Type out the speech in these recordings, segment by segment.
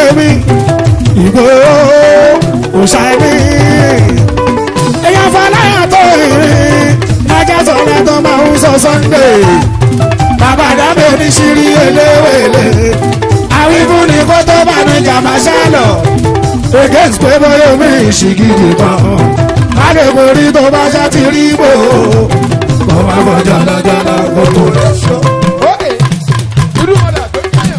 mi ìbò òṣàmì èèyàn fọláyà tó ìrìn ajá sọ̀rọ̀ tó máa ń sọ sunday bàbá dábẹ́ ní ṣírí eléwèlé àwífún ni kó tó bá mi jàmbá ṣálọ̀ against pé bóyá mi ìṣìgìdì kan láti borí tó bá ṣá ti rí bò ó máa bọ̀ jàlájàlá kó tó lọ ṣọ́. Ókè, irú ọ̀dà tó ń yàn.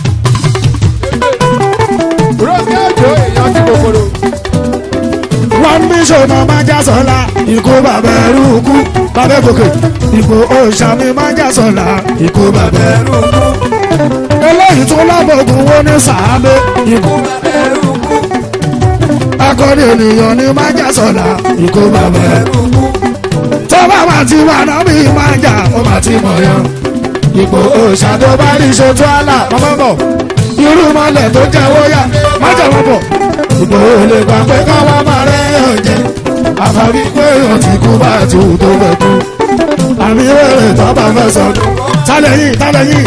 Rọ́ọ̀sì àjò èèyàn ti kòkòrò. wọ́n bí ṣọ̀nà máa já sọ́la ikú bàbá ẹrú kú bàbá gòkè ipò òòṣà mi máa já sọ́la ikú bàbá ẹrú kú. eléyìí tún lábọ̀gùn wo ní sàábé ikú bàbá ẹrú kú. akọni ènìyàn ní máa já sọ́la ikú bàbá ẹrú kú. tó bá wà tí wà náà mi máa jà ó máa ti mọ̀ yan. ipò òòṣà tó bá rí ṣojú àlà ọmọ bọ̀ irú mọ́lẹ̀ tó jẹ́ wóyà má jẹ́ wọ́n bọ̀ ìgbòho lè gbà pé káwá máa rẹ̀ yàn jẹ́ àfàbí pé yàn ti kú bá ti hù tó fẹ́ kú àmì wẹ̀rẹ̀ tó bá fẹ́ sọ tálẹ̀ yìí tálẹ̀ yìí.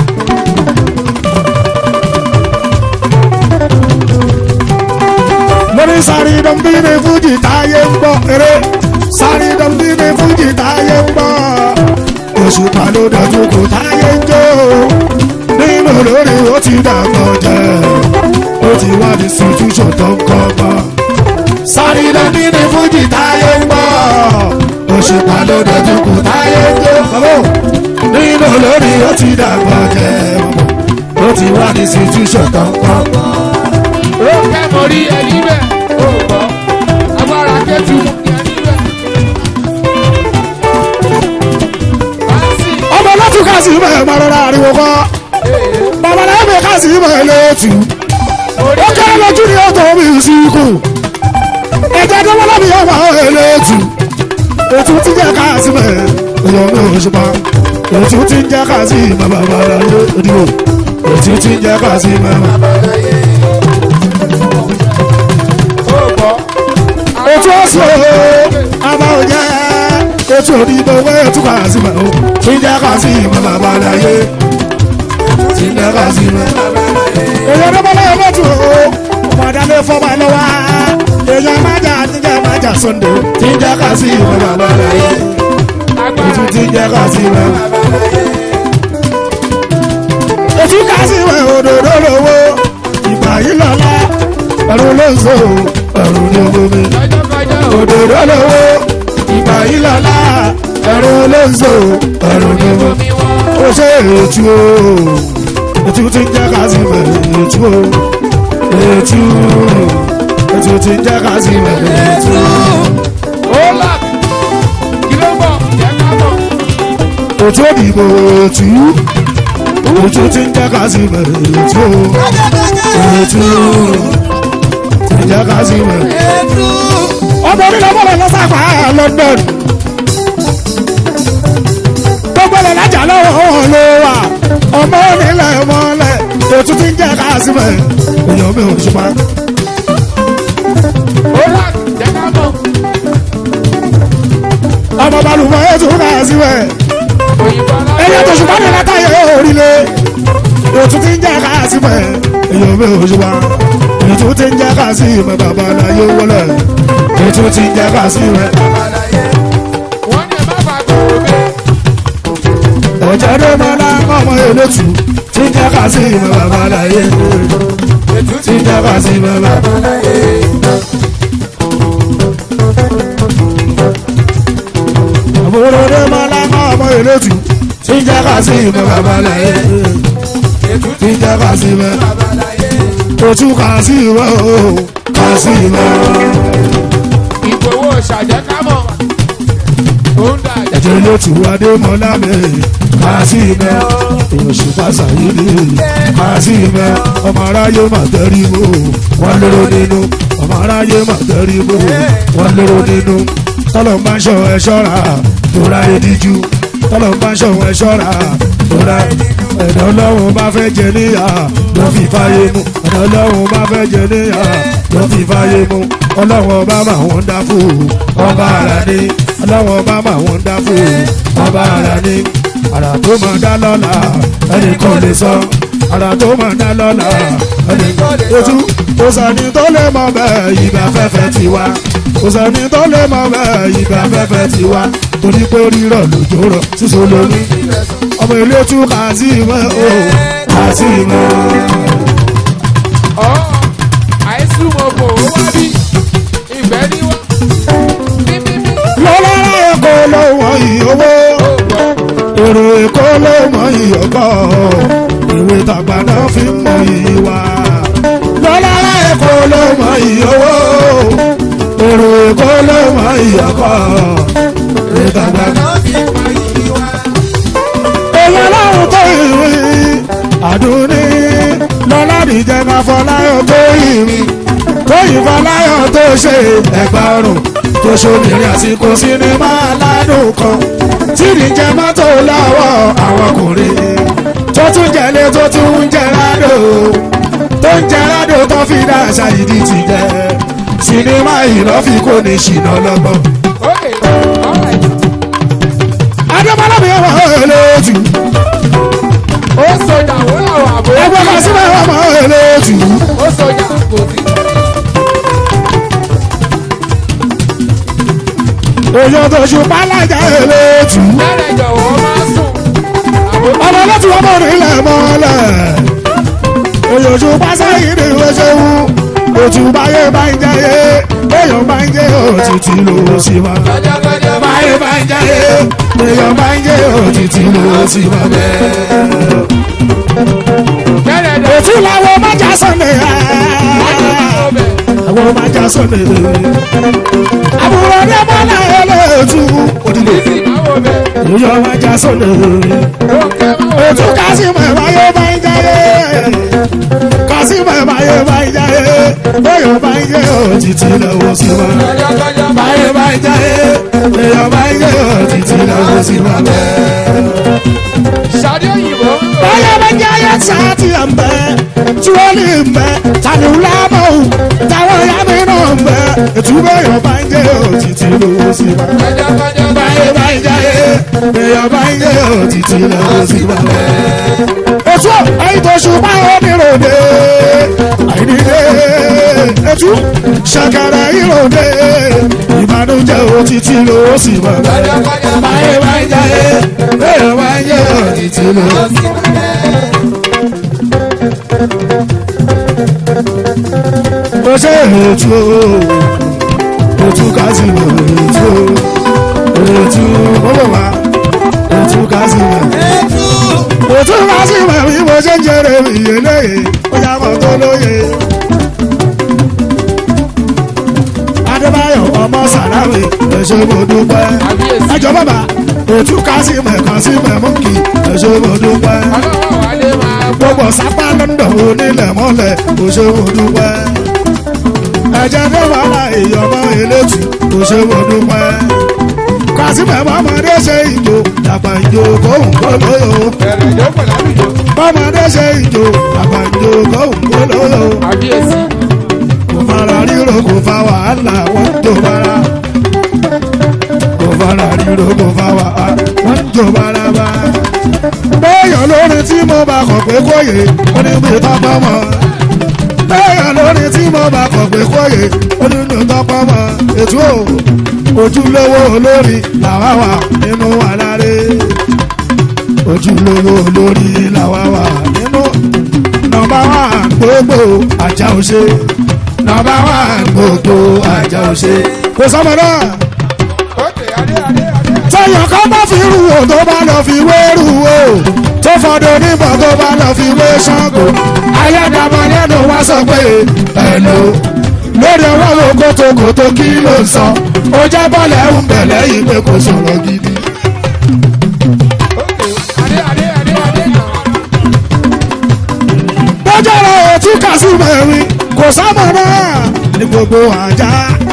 lórí sáré dọ̀bí ní fújì táyé ń gbọ́ eré sáré dọ̀bí ní fújì táyé ń gbọ́ oṣù pàló dọ̀tún kò táyé ń jó nínú lórí ó ti dàgbọ́ jẹ́ ó ti wá ní situation tó ń kọ́ mọ́. sáré dọ̀bí ní fújì táyé ń gbọ́ oṣù pàló dọ̀tún kò táyé ń jó nínú lórí ó ti dàgbọ́ jẹ́ ó ti wá ní situation tó ń kọ́ mọ́. Rókè mo rí ẹni bẹ́ẹ̀, ó gbọ́. Agbára kẹ́tù mú ní ẹni bẹ́ẹ̀. Báńsì, ọmọ látún káàsì ìmọ̀ ẹ̀ máa rọra ariwo kọ́ bàbá náà bẹ káàsì ìmọ̀ ẹ̀ lẹ́ẹ̀tù orí ó kẹ́ lójú ní ọ̀tọ̀ mi sí ikú ẹ̀jẹ̀ tó wọ́n lábì ọmọ ẹ̀ lẹ́ẹ̀tù ètò tí jẹ́ káàsì mẹ́ ẹ̀yọ́ mi ò ṣùpá ètò tí jẹ́ káàsì mẹ́ bàbá rẹ̀ ìdìbò ètò tí jẹ́ káàsì mẹ́ bàbá ó gbọ́. ètò ọ̀sẹ̀ àmà òjẹ́ ètò òdìbò wẹ́ ètò káàsì mẹ́ o tí jẹ́ káàsì mẹ́ bàbá rẹ̀ tí jẹ́ káàsì mẹ́ bàbá rẹ̀ èyàn tó bọ́lá ẹgbẹ́ tó o ọmọ adálé fọmọ lọ́wọ́ èyàn májà níjà májà sọ́ndé tí ń jẹ́ ká sí ìwé bàbá rẹ̀ yé ètò tí ń jẹ́ ká sí ìwé bàbá rẹ̀ yé. ètò ká sí ìwé òdòdó lówó ìgbà yìí lọ́la ẹ̀rù ló ń so ẹ̀rù ní omi Kọjọ́kọjọ́ ò òdòdó lówó ìgbà yìí lọ́la ẹ̀rù ló ń so ẹ̀rù ní omi mi wọ́n. ó ṣe ètú o ètú tí ń jẹ́ ká sí mẹ́ ètú o ètú ètú tí ń jẹ́ ká sí mẹ́ ètú. Ó là kí ló bọ̀? Jẹ́ ká bọ̀. ètú òdìbò ètú ètú tí ń jẹ́ ká sí mẹ́ ètú o ètú tí ń jẹ́ ká sí mẹ́. ọmọ onílẹ̀ bọ̀lẹ̀ lọ́sàfà London gbogbo ẹ̀ lájà lọ́wọ́ ló wà ọmọ onílẹ̀ mọ́lẹ̀ ètú tí ń jẹ́ ká sí mẹ́ èèyàn mi ò ṣùpá. Ó là jẹ́ ká bọ̀. ọmọ balùwẹ̀ ètò ká sí mẹ́. Òyìnbó aláwọ̀. ẹyẹ tó ṣùgbọ́n ní látàyè orílẹ̀ ètò tí ń jẹ́ ká sí mẹ́ èèyàn mi ò ṣùpá. ètò tí ń jẹ́ ká sí mẹ́ bàbá aláyé wọlé ètò tí ń jẹ́ ká sí mẹ́. Wọ́n ní ẹ má bàa kúrò bẹ́ẹ̀. ọ̀jẹ̀ ló mọ láwọn ọmọ elétù tí ń jẹ́ ká sí mẹ́ bàbá aláyé tí ń jẹ́ ká sí mẹ́ bàbá aláyé. àbúrò ló mọ láwọn ọmọ elétù tí ń jẹ́ ká sí mẹ́ bàbá aláyé tí ń jẹ́ ká sí mẹ́. ojú kà sí mẹ́ o kà sí mẹ́. Ìgbòho ṣàjẹ́ ká mọ̀. Ó ń dà jẹ́. ẹ̀jẹ̀ ló ti wá dé mọ́ lábẹ́ kà sí mẹ́. èèyàn ṣùpá sàyíní kà sí mẹ́. ọmọ aráyé mà tẹ́rí bò wọ́n lérò nínú. ọmọ aráyé mà tẹ́rí bò wọ́n lérò nínú. tọ́lọ̀ ń bá ń ṣọ ẹ ṣọ́ra tóra ediju. tọ́lọ̀ ń bá ń ṣọ ẹ ṣọ́ra tóra ẹ̀dá ọlọ́run bá fẹ́ jẹ níyà ló fi fáyé mu. ẹ̀dá ọlọ́run bá fẹ́ jẹ níyà ló fi fáyé mu. ọlọ́run ọba máa wọ́n dá fún ọba ara ní. ọlọ́run ọba máa wọ́n dá fún ọba ara ní. àrà tó máa dá lọ́la ẹnì kan lè sọ ara tó mọ̀ dá lọ́la ojú kò sẹ́ni tó lè mọ bẹ́ẹ̀ ìgbà fẹ́fẹ́ ti wá kò sẹ́ni tó lè mọ bẹ́ẹ̀ ìgbà fẹ́fẹ́ ti wá torí pé rírọ̀ lójó rọ̀ sísọ lómi ọmọ ilé tún kà sí ìmọ̀ o kà sí ìmọ̀. ọ̀ àìsùn mọ̀ bò ó wá bí ìgbẹ́ ní wá. Mímímí lọ́lá èkó ló wọ ìyówó ó gbọ́. èrò èkó ló mọ ìyọ̀kọ́ ìwé tàgbà náà fi ń mọ ìwà lọ́lá èkó ló mọ ìyówó èrò èkó ló mọ ìyọ̀kọ́ ìwé tàgbà náà. èèyàn lọ́run tó ìwé àdúní lọ́lá nìjẹ́ ká fọláyọ̀ tó ìwé tóyìn fọláyọ̀ tó ṣe ẹ̀gbà ọrùn tó ṣòmìnrin àsìkò sinimá aládùn kan tí nìjẹ́ mọ́tò lọ́wọ́ àwọn ọkùnrin tó tún jẹ́lé tó tún ń jẹ́ rádò tó ń jẹ́ rádò tó fi dá àṣà ìdí ti jẹ́ sinimá ìlọ́fi kò ní ṣìnà lọ́gbọ̀n. Okay, alright. adébọ́lá mi wà lójú ó sọjà ó làwọn àbò. ẹgbẹ́ kan sílẹ̀ wà lójú. ó sọjà kò sí. èèyàn tó ṣùpá lájà lójú. lẹ́rẹ̀ jọ̀wọ́ máa sùn. àbò ọmọ láti wọ́n mọ̀ nílẹ̀ mọ́lẹ̀. èèyàn ṣùpá sẹ́yìn ní ìwé ṣẹ́wó. òtún báyé bá ń jayé èèyàn bá ń jẹ́ òtítì ló sì máa. kọjá báyé bá ń jayé èèyàn bá ń jẹ́ òtítì ló sì máa bẹ́ẹ̀. lẹ́rẹ̀ jọ̀wọ́ òtún làwọn májà sọ̀nẹ̀ àwọn májà sọ̀nẹ̀. àbúrò ní mọ́lẹ̀ ẹlẹ́tù òdìlé èèyàn májà sọ̀nẹ̀. Ojú kásìmọ̀ ìbáyé bá ń jáyé. Kásìmọ̀ ìbáyé bá ń jáyé. Bóyá bá ń jẹ́ òtítì lọ́wọ́ sí wa. Báyé bá ń jáyé. Bóyá bá ń jẹ́ òtítì lọ́wọ́ sí wa. Ṣadé òyìnbó. Báyé bá ń jáyé sáàtì ẹ̀ ń bẹ́. Tí wọ́n lè ń bẹ́. Tani lábọ̀ o. Táwọn ìyá mi náà ń bẹ́. Ètú bóyá bá ń jẹ́ òtítì lọ́wọ́ sí wa. Báyé bá ń jáyé. Bóyá bá ń jẹ́ òtítì lọ́wọ́ sí wa ètò ẹyin tó ṣùgbọ́n oníròde àìníde ètò ṣàkàrà ìròde ìbànújẹ́ òtítì ló sì mọ̀ bẹ́ẹ̀ báyé báyé jáde bẹ́ẹ̀ báyé òtítì ló sì mọ̀ bẹ́ẹ̀. ó ṣe ètò ètò kásìmọ̀ ètò ètò bọ́bọ̀ wá ètò kásìmọ̀ òtún bá sì mọ̀ bí mo ṣe ń jẹrẹ ìyè lóye ó yá mọ̀ tó lóye. adébáyọ̀ ọmọ sàlámì ẹ̀ṣẹ̀ mo dúpẹ́. Àbíyèsí. ẹjọ́ bàbá òtún ká sí mọ̀ ẹ̀kan sí mọ̀ mú kí ẹ̀ṣẹ̀ mo dúpẹ́. Ọlọ́wọ́ wálé máa gbọ́. gbogbo sápá lọ́ńdọ̀ onílẹ̀ mọ́lẹ̀ ẹ̀ṣẹ̀ mo dúpẹ́. ẹ̀jẹ̀ tó wà láàyè ọmọ elétù ẹ̀ṣẹ̀ mo dúpẹ́. kásìmọ̀ ọmọdé ṣe ìjò dàgbà ìjò kóhùn kó lóyò Bẹ̀rẹ̀ ìjókòó lábìjọ. bọ́mọdé ṣe ìjò àgbàjò kóhùn kólóyò Àbíyèsí. kò fara ríro kò fa wàhálà wọ́n jò bára kò fara ríro kò fa wàhálà wọ́n jò bára bá. bẹ́ẹ̀yàn lórí tí mo bá kọ̀ pé kóyè ó ní bí tọ́pọ̀ mọ́ bẹ́ẹ̀yàn lórí tí mo bá kọ̀ pé kóyè ó ní bí tọ́pọ̀ mọ́ ètò ojúlówó olórí làwa wà nínú àlàré ojúlówó olórí làwa wà nínú nọ́mbà wà gbogbo àjà òṣè nọ́mbà wà gbogbo àjà òṣè. kò sọmọ náà Ókè adé adé adé. tẹyàn kan bá fi rú o tó bá lọ fi wé rú o tó fọdọ níbọn tó bá lọ fi wé ṣàngó ayédàmọ lẹnu wá sọ pé ẹnu lórí ọwọ́ wo kótókótó kí ló ń sọ ó jẹ́ bọ́ọ̀lù ẹ̀ ń bẹ̀ lẹ́yìn pé kò sọ̀rọ̀ gidi. Ókè adé adé adé adé. lọ́jọ́ rẹ̀ ò tún kà sí mẹ́rin kò sámọ̀ náà ní gbogbo àjà.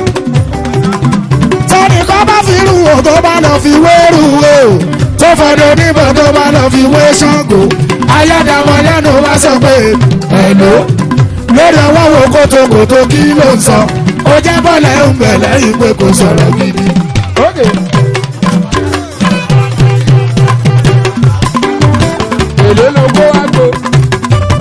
tọ́ni kan bá fi rú o tó bá lọ fi wé rú o tó fọdọ níbọn tó bá lọ fi wé ṣàngó ayédàmọ lẹ́nu wá sọ pé ẹ̀lò lórí ọwọ́ wo kótókótó kí ló ń sọ ó jẹ́ bọ́ọ̀lù ẹ̀ ń bẹ̀ lẹ́yìn pé kò sọ̀rọ̀ gidi. Ókè. Èló ló kó wá gbó.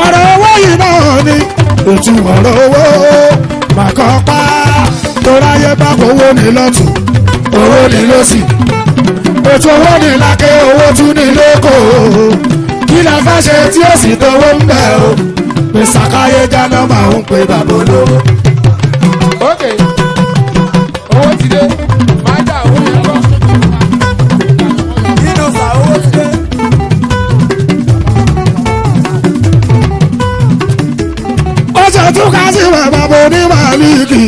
ọ̀rọ̀ owó yìí náà ni ètò ọ̀rọ̀ owó màkàn pa toráyé bá owó ní lọ́tún owó ní lọ́sì ètò owó ní lákè owó tún ní lóko kí la fẹ́ ṣe tí ó sì dánwó ń bẹ̀ o pèsàkáyé jáná máa ń pe bàbá olówó. ok owó ti dé máa dà owó yẹn kọ́. nínú fà owó ti dé. ó ṣe tún ká sí bàbá bo ní màlíkì.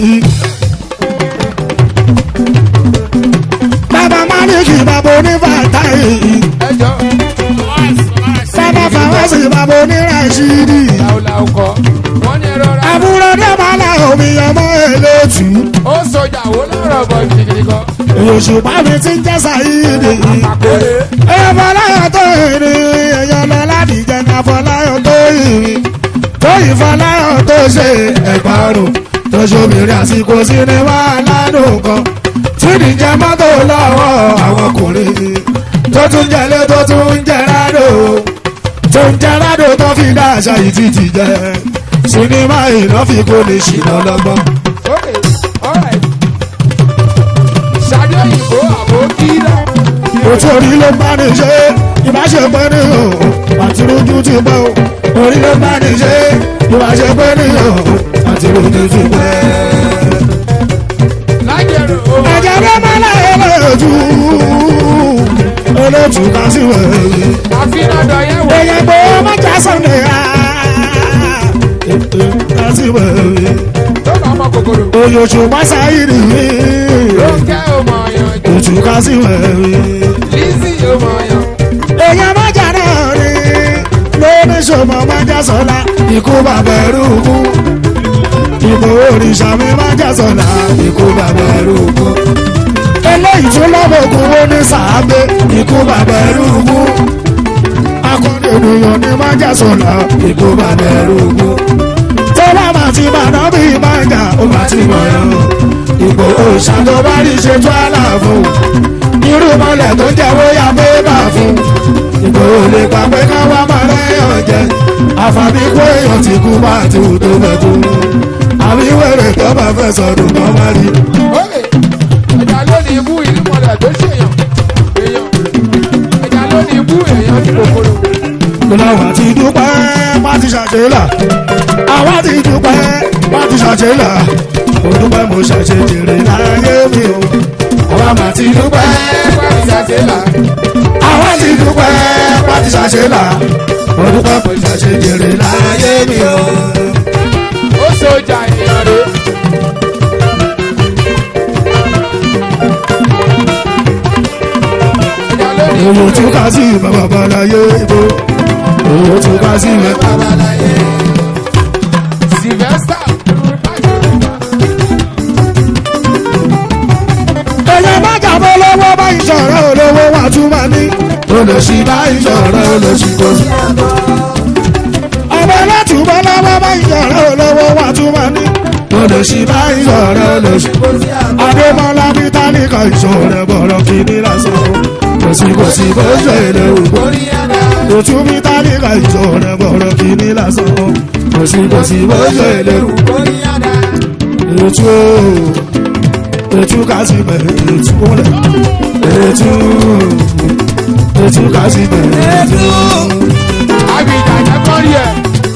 bàbá màlíkì bàbá oní fàtáì. ẹ jọ bàbá fàwọ́sì bàbá oní ràṣídì. làwùlàwù kọ wọn ní ẹrọ rà àbúrò dẹ́mọ̀lá omi ọmọ elétù. ó sọjà wo lọ́rọ̀ bọ̀ gidigidi kan. òṣùpá mi ti ń jẹ́ sàyídì. àkórè èèyàn fọláyọ̀ tó ìrìn èèyàn lọ láti jẹ́ ká fọláyọ̀ tó ìrìn. tóyìn fọláyọ̀ tó ṣe ẹ̀gbárùn tó ṣòmìnira àsìkò sinimá aládùn kan. tí nìjẹ́ mọ́tò lọ́wọ́ àwọn ọkùnrin tó tún jẹ́lé tó tún ń jẹ́ rádò tó ń jẹ́ rádò tó fi dá àṣà yìí títì jẹ́ sinimá ìnáfikún ní ṣìnà lọ́gbọ́n. ok alright ṣadé òyìnbó àbò kíra òtún orí ló ń bá ní ṣe ìbáṣepọ̀ ní o àti rojú ti pẹ́ o orí ló ń bá ní ṣe ìbáṣepọ̀ ní o àti rojú ti pẹ́. lájẹrò o ẹ̀jẹ̀ ló máa láyé lójú olóòtú ká sí wẹ̀rẹ̀ àfihàn dọ̀yẹ̀ wò èyàn gbé mọ́jà sọ̀nẹ̀ á ká sí wẹ̀rẹ̀ tó bá mọ kòkòrò oyòṣù pásáyìrì ló ń kẹ́ ọmọ ọyàn òtú ká sí wẹ̀rẹ̀. lizzy ọmọ ọyàn èèyàn májà náà rí lóní ṣòmọ májà sọlá ikú bàbá ẹrú kú ìbò òrìṣà mi májà sọlá ikú bàbá ẹrú kú eléyìí tún lọ́bọ̀gùn ó ní sàábé ikú bàbá ẹrú kú akọni ènìyàn ní májà sọlá ikú bàbá ẹrú kú tó bá máa ti bàdán bí májà ó máa ti mọ̀ ẹ́ ìbò òrìṣà tó bá rí ṣe tó àlàfo irú mọ́lẹ̀ tó jẹ́wọ́ ya bébà fún ìgbòho lè pa pé ká wá máa rẹ́yàn jẹ àfàbí kó èèyàn ti kú bá ti wù tó bẹ̀tú àbí wèrè tó bá fẹ́ sọdún kan má rí. ok ẹja lónìí ibú ìlú mọ̀lẹ̀ tó ṣèyàn èèyàn ẹja lónìí ibú èèyàn ti kòkòrò lọ́wọ́ ti dúpẹ́ má ti ṣàṣelà àwa ti dúpẹ́ má ti ṣàṣelà mo dúpẹ́ mo ṣàṣe jèrè láyé mi o àwa má ti dúpẹ́ ẹgbẹ́ ìṣàṣẹ́là àwa ti dúpẹ́ má ti ṣàṣelà mo dúpẹ́ mo ṣàṣe jèrè láyé mi o. ó sọjà èèyàn rè ẹja lónìí ibú owó tún ká sí bàbá balaye ibo owó tún ká sí bàbá balaye. sylvester èèyàn bá jàbọ́ lọ́wọ́ bá ìṣọ̀rọ̀ olówó wà tún máa ní. olùsí bá ìṣọ̀rọ̀ olùsí kò sí. ọmọ látùbọ̀ lọ́wọ́ bá ìṣọ̀rọ̀ olówó wà tún máa ní. olùsí bá ìṣọ̀rọ̀ olùsí kò sí. adémọlá bí tálíkà ìṣọ̀rọ̀ bọ̀rọ̀ kìíní lásán. kò sí kò sí bó ṣe lè wù kó. òtún bí tálíkà ìṣọ̀rọ̀ bọ̀rọ̀ kìíní lásán. kò sí kò sí bó ṣe lè wù kó. ètò ètò kásì bẹ̀rẹ̀ ètò wọlé ètò ètò kásì bẹ̀rẹ̀ ètò. àbíjà jẹ́ kọ́rí ẹ̀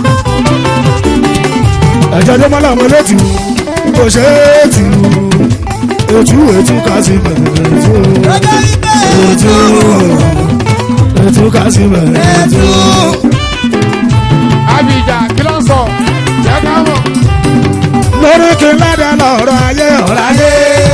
ẹ̀jẹ̀ ló mọ́ làwọn elétù kò ṣe é tù ètò ètò kásì bẹ̀rẹ̀ ètò ètò ètò kásì bẹ̀rẹ̀ ètò. àbíjà kí ló ń sọ jẹ́ ká mọ̀ lórí kí ládàá lọ́rọ̀ ayé ọ̀rọ̀ ayé.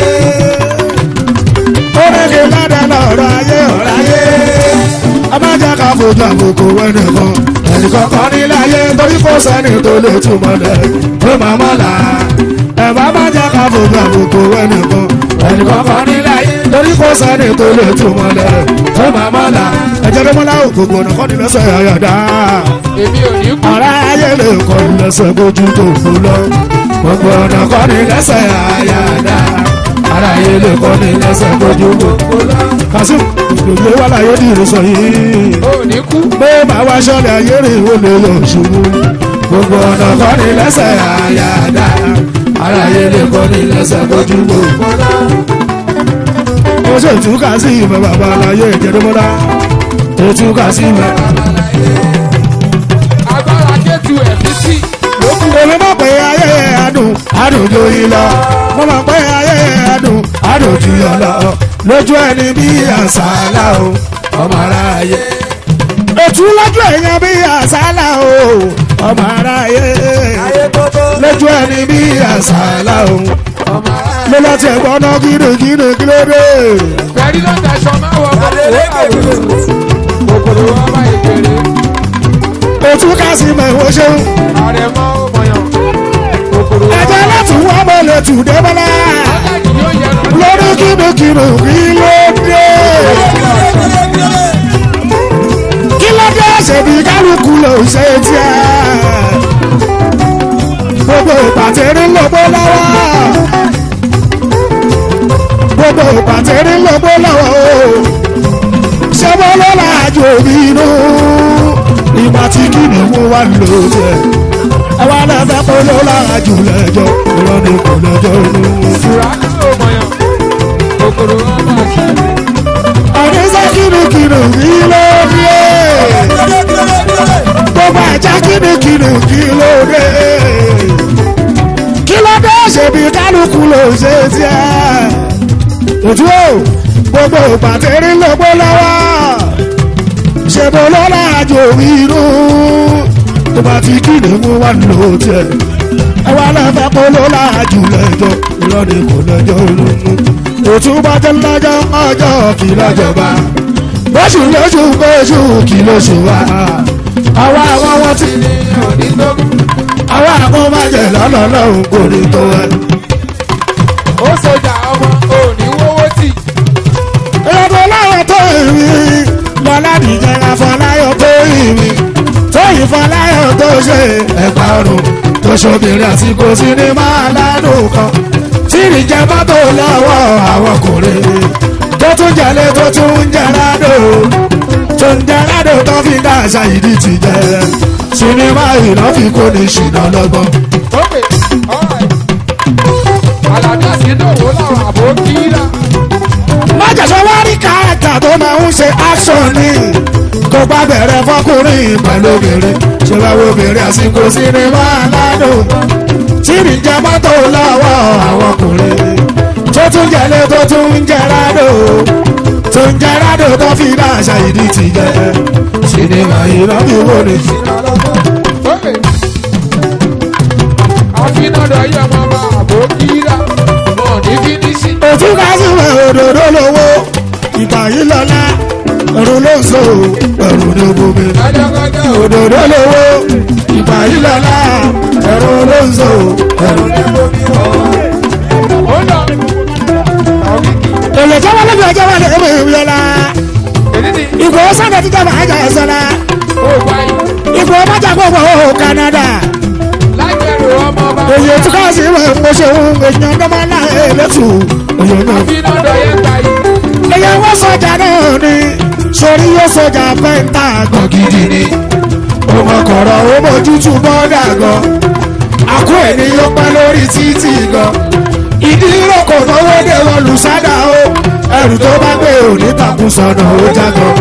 lórí kí ládàá lọ́rọ̀ ayé ọ̀rọ̀ ayé. abájá ká fojú àbùkù ẹnìkan ẹnìkan kan nílé ayé torí kò sẹ́ni tó lè túmọ̀ lẹ̀ tó máa mọ̀ là. ẹ̀bá abájá ká fojú àbùkù ẹnìkan ẹnìkan kan nílé ayé torí kò sẹ́ni tó lè túmọ̀ lẹ̀ tó máa mọ̀ là. ẹ̀jẹ̀ ló mọ́lá òkòkò ọ̀nà kọ́ni lẹ́sẹ̀ àyàdá èmi ò ní kú ara ayé lè kọ́ lẹ́sẹ̀ bójú tó fún lọ. gbogbo ọ̀nà kọ́ ni lẹ́sẹ̀ àyàdá. ara ayé lè kọ́ ni lẹ́sẹ̀ bójú tó fún lọ. ká kásìm lòdì wà láyé ní ìrìnsọ yìí ò ní kú. pé màá wá sọ́ọ̀lẹ̀ ayé rè ó lè yọ ṣubú gbogbo ọ̀nà kọ́ ni lẹ́sẹ̀ àyàdá aráyé lè kọ́ ni lẹ́sẹ̀ bójú gbogbo ó ṣe túkà sí ìmọ̀ bàbá aláyé ìjẹ́dọ́mọ́dá ó túkà sí ìmọ̀ agbára kẹ́tù ẹ̀fíìsì ló kú. èmi mọ̀ pé ayé adùn adùn ju yín lọ mo mọ̀ pé ayé adùn adùn ju yọ lọ lójú ẹni bí àṣàlà o ọmọ aráyé ètú lójú èèyàn bí àṣàlà o ọmọ aráyé lójú ẹni bí àṣàlà o ọmọ ara mo lọ tiẹ̀ gbọ́ ná gírígírí kí ló dé pẹ̀lú ló daṣọ máa wọ kòkòrò wọn bá ìkéré ètú kásì mọ̀ ìwọ ṣeun ààrẹ mọ́ ọmọyàn kòkòrò wọn ẹ̀jẹ̀ láti wọ́n mọ̀ lè tù dé bọ́lá aláàjì yóò yẹnu lórí kíndìnkìndì kí ló dé. kí ló dé ṣèbí kálukú ló ń ṣe tiẹ̀. gbogbo ìpàtẹ́rí lọ́gbọ́ lọ́wọ́. gbogbo ìpàtẹ́rí lọ́gbọ́ lọ́wọ́ o. ṣé mo ló láàjò mi inú. ìgbà tí kìnìún wà lóde. ẹ wá lẹ́fẹ̀ẹ́ kó ló láàjò lẹ́jọ́. ìrọ̀ ni kò lẹ́jọ́ inú. ìṣúra ní ọmọyàn kòkòrò wọn bá ṣẹlẹ̀ àdéṣe kìnnìkìnnì kí ló dé gbogbo ẹja kìnnìkìnnì kí ló dé kí ló dé ṣèbí kálukú ló ṣe tiẹ̀ òtún o gbogbo ìpàtẹ́rí lọ́gbọ́ lọ́wọ́ ṣèbó lọ́la àjò inú tó bá ti kìnnìún wà ló tiẹ̀ ẹ wá lẹ́fẹ̀ẹ́ kó lọ́la àjù lẹ́jọ́ ìrọ̀lẹ́ kò lẹ́jọ́ olóńgbò òtún bá jẹ́ lọ́jọ́ ọjọ́ kì lọ́jọba bóṣù lóṣù bóṣù kì lóṣù wa àwa àwọn wọn ti ní onídógún àwa àwọn máa jẹ lọ́nà lọ́hùn kò ní tó ẹ. ó sọjà ọmọ òní wọ́wọ́ tì ìrọ̀bọ̀ láwọn tó ìrì lọ́lá nìjẹ́ afọláyọ̀ tó ìrì tó ìfọláyọ̀ tó ṣe ẹ̀pà ọ̀run tó ṣobìnrin àsìkò sinimá aládùn kan tí ìrìjẹ́ mọ́tò lọ́wọ́ àwọn ọkùnrin tó tún jẹ́lé tó tún ń jẹ́ ládò tó ń jẹ́ ládò tó fi dá àṣà ìdí ti jẹ́ sinimá ìlọ́fi kò ní ṣìnà lọ́gbọ́n. ókè ọ̀ráì àlàdé àsìndòwò làwọn àbò kíra májàsọ wá rí káàkà tó máa ń ṣe action ni kó bá bẹ̀rẹ̀ fọkùnrin pẹ̀lú obìnrin ṣe bá wo obìnrin àsìkò sinimá aládùn tí ìrìnjà mọ́tò lọ́wọ́ àwọn ọkùnrin tó tún jẹ́lé tó tún ń jẹ́ rádò tó ń jẹ́ rádò tó fi dá àṣà ìdí ti jẹ́ sinimá ìrọ́bí wo ni. ókè àfinàdọ̀ yẹ ọmọ ọba àbò kíra wọn ní fínísì òtún ká sí wẹ̀ òdòdó lówó ìgbà yìí lọ́lá ẹ̀rù ló ń so ẹ̀rù ní bomi. kájọ́kájọ́ òdòdó lówó ìgbà yìí lọ́lá ẹ̀rù ló ń so ẹ̀rù ní bomi. ó lọ ọ̀kìkì èlò tó wọlé bí ọjọ́ wà ní ẹ̀mọ̀ ìwé ọ̀la èdè ní ìgbò sábà ti dábàá àjà ẹ̀sọ́lá ó báyìí ìgbò májà gbogbo ó Canada lágbẹ̀rù ọmọ ọba èyí tí ká sí ìwé ìmọ̀ṣẹ́hún èèyàn tó máa ń láyé lẹ́tù èèyàn náà. àfinàdọ̀ yẹ gbà yìí èyí wọ́n sọjà náà ni sórí yóò sọjà pẹ́ńtà gan gidi ni ọmọ kọ̀rọ̀ ó mójútù bọ́dà gan àkó ẹni yóò pẹ́ lórí títì gan ìdí ìrókò náwó dé wọn lùsádà ó ẹrù tó bá gbé òní takùn sọnà ó jágan.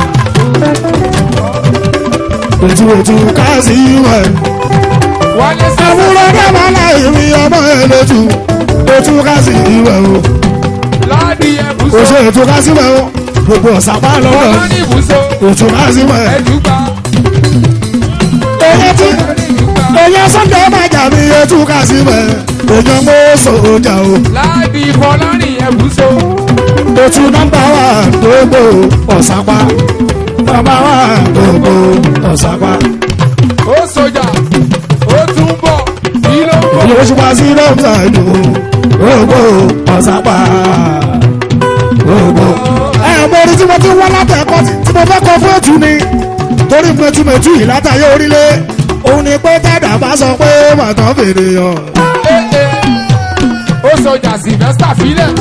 ètò ètò káàsì ìwẹ̀ wálé sẹ́sẹ́ àwùrọ̀ dábàá láì rí ọmọ ẹ̀ lójú ètò káàsì ìwẹ̀ o láàdì ẹ̀bùsọ oṣù ètò káàsì ìwẹ̀ o gbogbo ọ̀sàpá lọ́wọ́ wọn ní ibùsọ ètò káàsì ìwẹ̀ ẹ̀dùgbà èyí tí ẹ̀dùgbà èyí sunday máa jà mí ètò káàsì ìwẹ̀ èyàn mọ́ sọ̀ọ́jà o láàdì fọlárìn ẹ̀bùsọ ètò nọ́mbà wà gbogbo ọ̀sàpá nọ́mbà wà gbogbo ọ̀sàpá ó sọjà ó tún bọ̀ kí ló ń bọ̀ èyí oṣù pa sí nọ́mbà ìlú gbogbo ọ̀sàpá gbogbo. ẹ mo rí tí mo ti wá látẹ̀kọ́ tí mo fẹ́ kọ fún ètù ni torí mẹtumẹtu yìí látàyè orílẹ̀ òun ni pé tẹ́dà bá sọ pé màtọ́ fèrè yàn. ó sọjà sylvester filẹ̀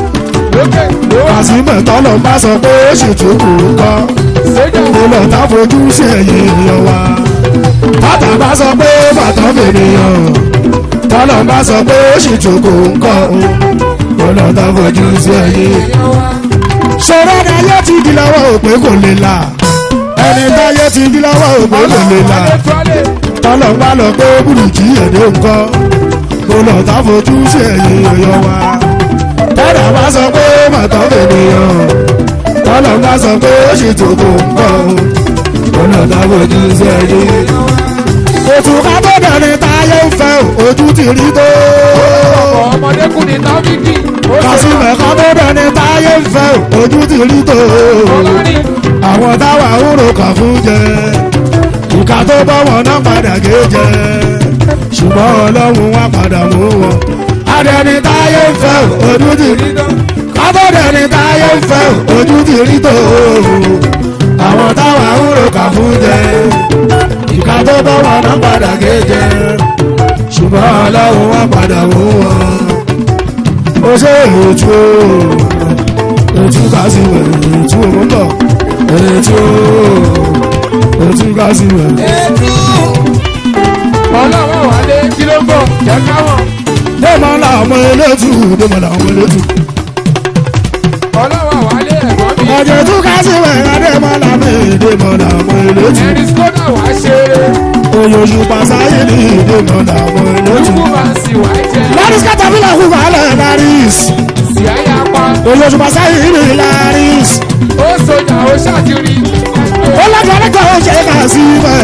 lókè lówó kàsímẹ̀ tọ́lọ̀ bá sọ pé ó sì tún kù ú kọ́ sójà mo lọ tá fojú sí ẹ̀yìn èèyàn wa bàtà bá sọ pé bàtà mènìyàn tọ́lọ̀ bá sọ pé ó sì tún kù ú kọ́ mo lọ tá fojú sí ẹ̀yìn èèyàn wa ṣòro ni ayé ti di lọ́wọ́ òpè kò lè là ẹni táyé ti di lọ́wọ́ òpè kò lè là adétúwálé tọ́lọ̀ bá lọ pé bùrùkì ẹ̀dẹ́ nǹkan mo lọ tá fojú sí ẹ̀yìn èèyàn wa tọ́lọ̀ bá sọ pé bàtà mènìyàn tọ́lọ̀ bá sọ pé ó sì tún kù ú kọ́ mo lọ tá fojú sí ẹ̀yìn èèyàn wa òtún ká tó dẹni táyé ń fẹ́ ojú ti rí tó. ọ̀pọ̀ ọmọdékùnrin tábìkì ó ṣe kásìmẹ̀ ká tó dẹni táyé ń fẹ́ ojú ti rí tó. ọlọ́rin àwọn táwa ń ro kà fún jẹ ìka tó bọ́ wọn náà padà gé jẹ ṣùgbọ́n ọlọ́run wá padà mú wọn. adẹni táyé ń fẹ́ ojú ti rí tó. ká tó dẹni táyé ń fẹ́ ojú ti rí tó. àwọn táwa ń ro kà fún jẹ ìka tó bọ́ wọn náà padà gé jẹ ṣùgbọ́n ọlọ́run wá padà mú wọn. ó ṣe ètò ètò kásìmẹ̀ ètò òun bọ̀ ètò ètò kásìmẹ̀. ọlọ́wọ́ wálé kí ló ń bọ̀ jẹ́ káwọn dèmọ̀ làwọn elétù dèmọ̀ làwọn elétù. ọlọ́wọ́ wálé ẹ̀gbọ́n mi ọjọ́ ètò kásìmẹ̀ adèmọ̀ làwọn dèmọ̀ làwọn elétù. ẹni skoda wá ṣe oyinṣu pasáyé ní dèmọ̀ làwọn elétù. dúkú máa ń sì wá jẹ laris katapila kú wàhálà laris. sì áyá pa oyinṣu pasáyé ní laris. ó sojà ó ṣàtìrí ó lága alága ó ṣe kà sí bẹ́ẹ̀.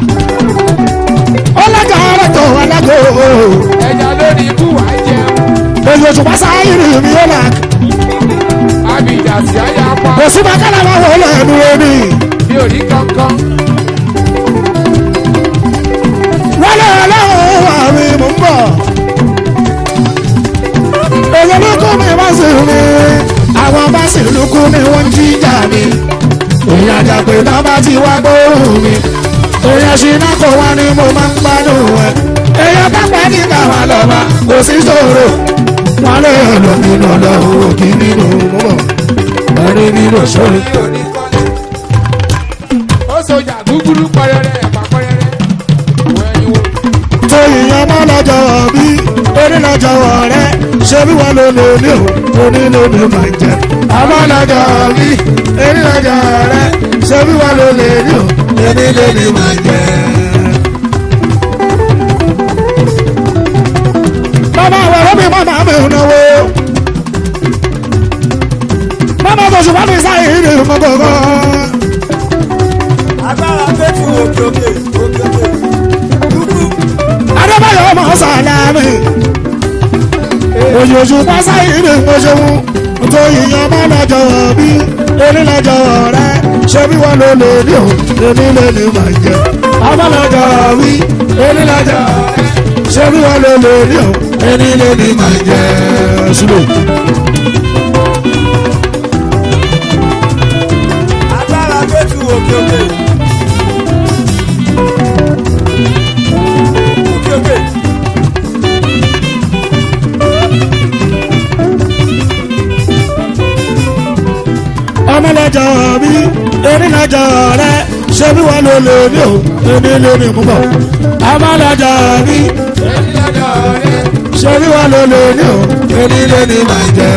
ó lága alága alága ó. ẹja lórí ikú wá jẹun oyinṣu pasáyé ní mi ó là. abidjan sì áyá pa kò sí bàkàlà máa wọ lẹ́nu omi. mi ò rí kankan wálé ọlọ́run wà mí mò ń bọ̀. èyí ló kú mi bá sì mi. àwọn bá sì lukú mi wọ́n ń jíjà mi. èyí àjàpè náà bá ti wá gbóhùn mi. èyí ṣìnà kò wá ní mo máa ń gbádùn ẹ̀. èyí bá pẹ́ ní káwa lọ́ba kò sí ṣòro. wọ́n lè lọ nínú ọlọ́run òkì nínú mọ́. ẹni nínú ṣòro. ó sojà gúgúrú pẹrẹrẹ ẹ̀pà pẹrẹrẹ wọ ẹyin wo tó ìyẹn má lọ́jọ́ bí orí lọ́jọ́ rẹ̀ ṣé bí wọ́n ló lò ní o onílò ní máa jẹ. àmọ́ lọ́jọ́ bí orí lọ́jọ́ rẹ̀ ṣé bí wọ́n ló lè ní o onílò ní máa jẹ. bàbá àwọn ọ̀rọ̀ mi máa mi ò náwó. bàbá tó ṣùgbọ́n mi sáyé ìrè mọ́gògó. agbára fẹ́tù òkè òkè òkè òkè dúdú adébáyọ̀ ọmọ sàlámì òjòjò pásá ìrè mọ́ṣẹ́wó tó yíyan má lọ́jọ́ bí orí lọ́jọ́ rẹ ṣé bí wọ́n ló lè ní o èmi lè ní mà jẹ́ ọmọ lọ́jọ́ bí orí lọ́jọ́ rẹ ṣé bí wọ́n ló lè ní o èmi lè ní mà jẹ́ sílẹ̀. agbára fẹ́tù òkè òkè òkè òkè ọmọ lọ́jọ́ bí orí lọ́jọ́ rẹ ṣé bí wọ́n ló lè ní o èmi lè ní mú bọ̀ ọmọ lọ́jọ́ bí ẹni lọ́jọ́ rẹ ṣé bí wọ́n ló lè ní o èmi lè ní mà jẹ́.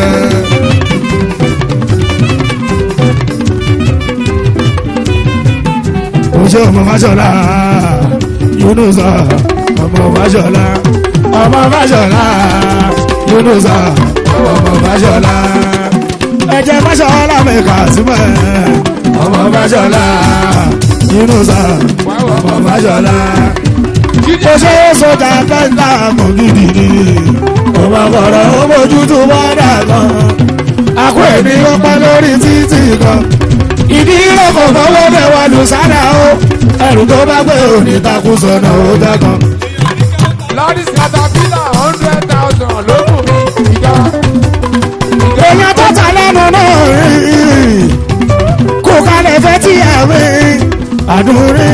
oṣù ọmọ fàṣọlá yunusa ọmọ fàṣọlá ọmọ fàṣọlá yunusa ọmọ fàṣọlá ẹjẹ fàṣọlá mẹka síbẹ̀ ọmọ fàṣọlá yunusa ọmọ fàṣọlá jíjẹ oṣù sọjà pẹ́ńtà mọ̀ gidi ni ọmọ kọ̀ọ̀rọ̀ ó bójú tó bọ́dà kan àkó ẹ̀mí ọpẹ́ lórí títì kan ìdí ìrọ̀kọ̀ fọwọ́ bẹ̀ wà lù sádà ó ẹrù tó bá gbé òní takú sọ̀nà ó dẹ́kan. lọ́dís katapila hundred thousand ló kù mí ìjọ èèyàn tó ta lẹ́nu náà rí kó kalẹ̀ fẹ́ tí ẹ̀ rí àdúrí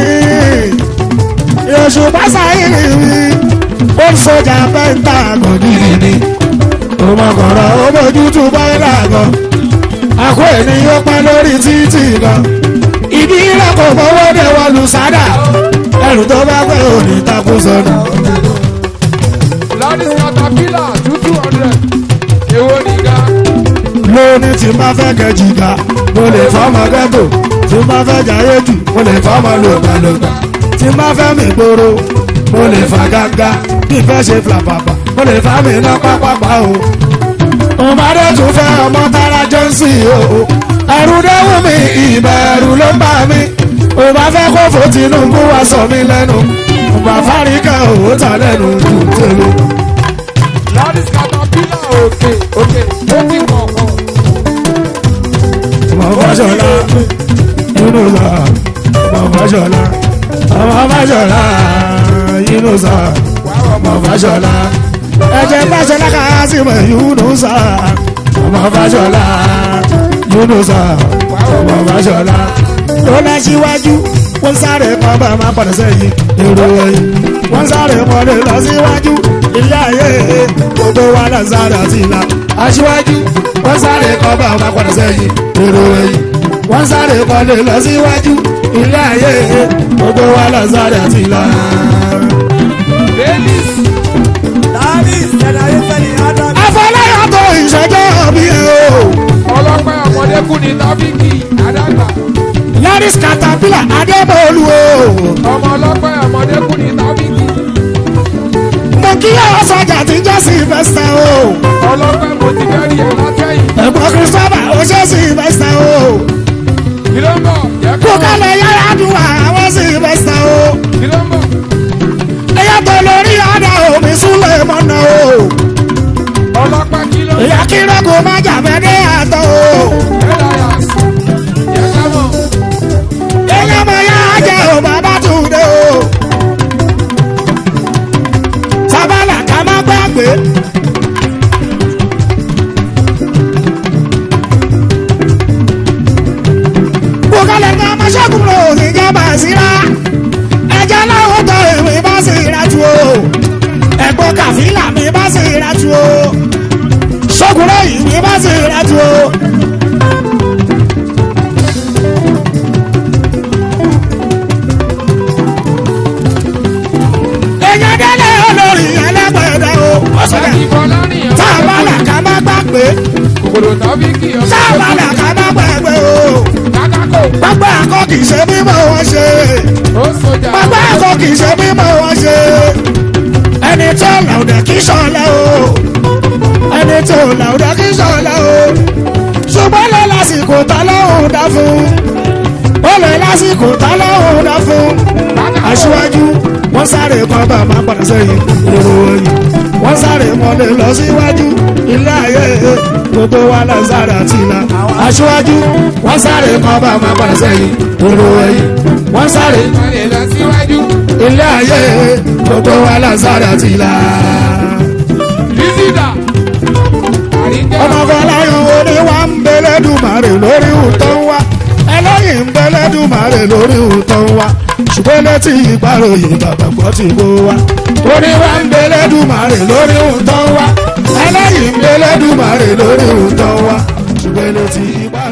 oṣù pásá ìrì rí ó ń sọjà pẹ́ńtà gọ̀gìrì ni òmọkànrọ̀ ó bójú tó bọ́ìlà gan àkó ènìyàn pẹ́ lórí títì gan ìdí rẹ̀ kò fọwọ́ dé wọ́n lu sádà ẹrù tó bá pẹ́ òní takú sọnù. Ladies caterpillar two two hundred. Èwo nìga? lóní tí má fẹ́ kẹjì ga mo lè fọ́mọ ghetto tí má fẹ́ jayé jù mo lè fọ́mọ lògbàlògbà tí má fẹ́ mi gbòòrò mo lè fa gágá bí fẹ́ ṣe flapapa mo lè fa mi ná pápápá o. ọmọdé tún fẹ́ ọmọ tara johnson o ẹ̀rù dẹ́wù mi ìbẹ̀rù ló ń bà mí ò bá fẹ́ kó fò Tinubu wá sọ mí lẹ́nu ọba fáríkà òwò ta lẹ́nu jù tèmi. Ladies caterpillar òkè òkè ó ti kọ̀ọ̀kan. ọmọ fàṣọlá yúnúṣà ọmọ fàṣọlá ọmọ fàṣọlá yúnúṣà ọmọ fàṣọlá ẹjẹ fàṣọlá kásìmọ yúnúṣà ọmọ fàṣọlá yúnúṣà ọmọ fàṣọlá tó lọ síwájú wọ́n sáré kan bá máa padà sẹ́yìn èrò ẹ̀yìn wọ́n sáré mọ́lẹ̀ lọ síwájú ilé ayé gbogbo wa náà sáré àti ìlà aṣíwájú wọ́n sáré kan bá máa padà sẹ́yìn èrò ẹ̀yìn wọ́n sáré mọ́lẹ̀ lọ síwájú ilé ayé gbogbo wa náà sáré àti ìlà. Ladies Davis, generation in Adam. afọláyà tó ìṣẹ́jọ́ bí ẹ o ọlọ́pẹ́ ọmọdékùn ní tábìkì àdàgbà. laris caterpillar adébọ̀lù o Ọmọ ọlọ́pẹ́ ọmọdékùn ní tábìkì. mo kí ọ sọjà tí jẹ́ sylvester o Ọlọ́pẹ́ mo ti bẹ́rí ẹ̀ látẹ̀yìn. ẹ̀gbọ́n christopher ó ṣe sylvester o. Kí ló ń bọ̀? Jẹ́ kó. kó kálẹ̀ yára dùn àwọn sylvester o. Kí ló ń bọ̀? ẹyà tó lórí ọ̀dà omi súnlẹ̀ mọ́nà o. Ọlọ́pẹ́ kí ló ń bọ̀? ìyá kírọ́ kò má jàbẹ́ dé àtọ̀ o. Elias. Jẹ́ ká mọ̀. ẹyà mọ̀ yá jẹ́ o bàbá tún dé o. sábàlà ká má gbàgbé. kó kálẹ̀ ká má ṣẹ́gun lò ní jábà síra. ẹja láwọn tọ ìwé bá sì ra tu o. ẹ̀gbọ́n kàfílà mi bá sì ra tu o. ṣọ́kùnrin ìwé bá sì ra tu o. èèyàn délé olórí ẹlẹ́gbẹ̀dẹ̀ o. ọ̀sọ̀dẹ̀ Ìbọ̀lá nìyẹn. sábàlà ká má gbàgbé. Kòkòrò tábìkì ọmọ sábàlà ká má gbàgbé o. Kákákò. pápá ẹ̀kọ́ kì í ṣe mímọ́ wọn ṣe. Ó sojà. pápá ẹ̀kọ́ kì í ṣe mímọ́ wọn ṣe. ẹni tó làwùdẹ̀ kì í ṣọlẹ̀ o. ẹni tó làwùdẹ̀ kì í ṣọlẹ̀ o. ṣùgbọ́n lọ lásìkò tá lọ́hùn dá fún. ó lè lásìkò tá lọ́hùn dá fún. aṣíwájú wọ́n sáré kan bá máa padà sẹ́yìn èrò ẹ̀yìn wọ́n sáré mọ́lẹ̀ lọ síwájú ilé ayé gbogbo wa lọ sáré àti ìlà aṣíwájú wọ́n sáré kan bá máa padà sẹ́yìn èrò ẹ̀yìn wọ́n sáré Ìmọ̀lẹ̀ lọ síwájú. ilé ayé gbogbo wa lọ sáré àti ìlà. Lísìdà. Àríkẹ́. ọmọ fọláyàn oní wa ń bẹlẹ́dùmarè lórí ìtàn wa ẹlẹ́yìn ń bẹlẹ́dùmarè lórí ìtàn wa ṣùgbọ́n létí ìgbàròyìn bàbá gbọ́ ti kó wa oní wa ń bẹlẹ́dùmarè lórí ìtàn wa ẹlẹ́yìn ń bẹlẹ́dùmarè lórí ìtàn wa ṣùgbọ́n létí ìgbàròyìn.